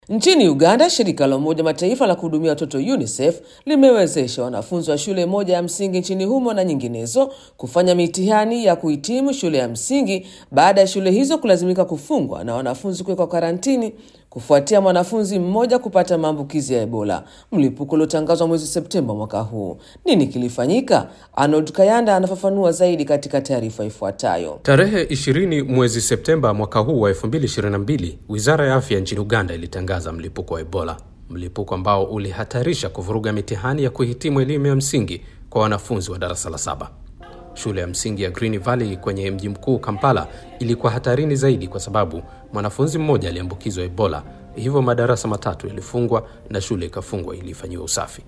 Nchini Uganda, shirika la Umoja Mataifa la kuhudumia watoto UNICEF limewezesha wanafunzi wa shule moja ya msingi nchini humo na nyinginezo kufanya mitihani ya kuhitimu shule ya msingi baada ya shule hizo kulazimika kufungwa na wanafunzi kuwekwa karantini kufuatia mwanafunzi mmoja kupata maambukizi ya Ebola, mlipuko uliotangazwa mwezi Septemba mwaka huu. Nini kilifanyika? Arnold Kayanda anafafanua zaidi katika taarifa ifuatayo. Tarehe 20 mwezi Septemba mwaka huu wa 2022, Wizara ya Afya nchini Uganda ilitangaza mlipuko wa Ebola, mlipuko ambao ulihatarisha kuvuruga mitihani ya kuhitimu elimu ya msingi kwa wanafunzi wa darasa la saba. Shule ya msingi ya Green Valley kwenye mji mkuu Kampala ilikuwa hatarini zaidi kwa sababu mwanafunzi mmoja aliambukizwa Ebola, hivyo madarasa matatu yalifungwa na shule ikafungwa ili ifanyiwe usafi.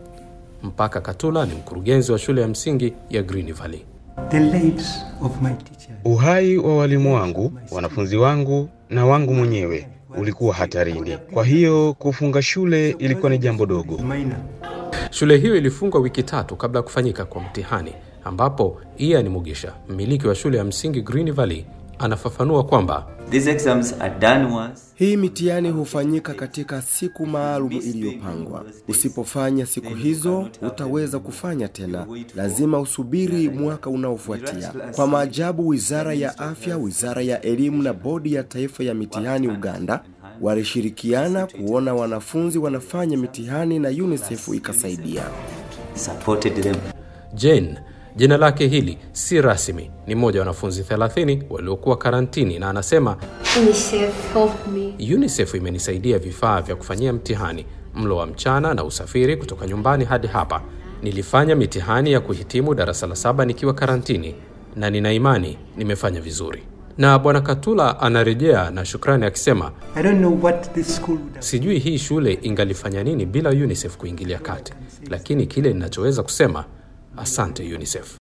Mpaka Katula ni mkurugenzi wa shule ya msingi ya Green Valley. The lives of my teachers. Uhai wa walimu wangu, wanafunzi wangu na wangu mwenyewe ulikuwa hatarini. Kwa hiyo kufunga shule ilikuwa ni jambo dogo. Minor. Shule hiyo ilifungwa wiki tatu kabla ya kufanyika kwa mtihani, ambapo Ian Mugisha, mmiliki wa shule ya msingi Green Valley, anafafanua kwamba These exams are done once. Hii mitihani hufanyika katika siku maalum iliyopangwa. Usipofanya siku hizo, utaweza kufanya tena. Lazima usubiri mwaka unaofuatia. Kwa maajabu, Wizara ya Afya, Wizara ya Elimu na Bodi ya Taifa ya Mitihani Uganda walishirikiana kuona wanafunzi wanafanya mitihani na UNICEF ikasaidia. Supported them. Jane jina lake hili si rasmi, ni mmoja wa wanafunzi 30 waliokuwa karantini, na anasema UNICEF helped me. UNICEF imenisaidia vifaa vya kufanyia mtihani, mlo wa mchana na usafiri kutoka nyumbani hadi hapa. Nilifanya mitihani ya kuhitimu darasa la saba nikiwa karantini na nina imani nimefanya vizuri. Na Bwana Katula anarejea na shukrani akisema, I don't know what this school would have. sijui hii shule ingalifanya nini bila UNICEF kuingilia kati, lakini kile ninachoweza kusema asante UNICEF.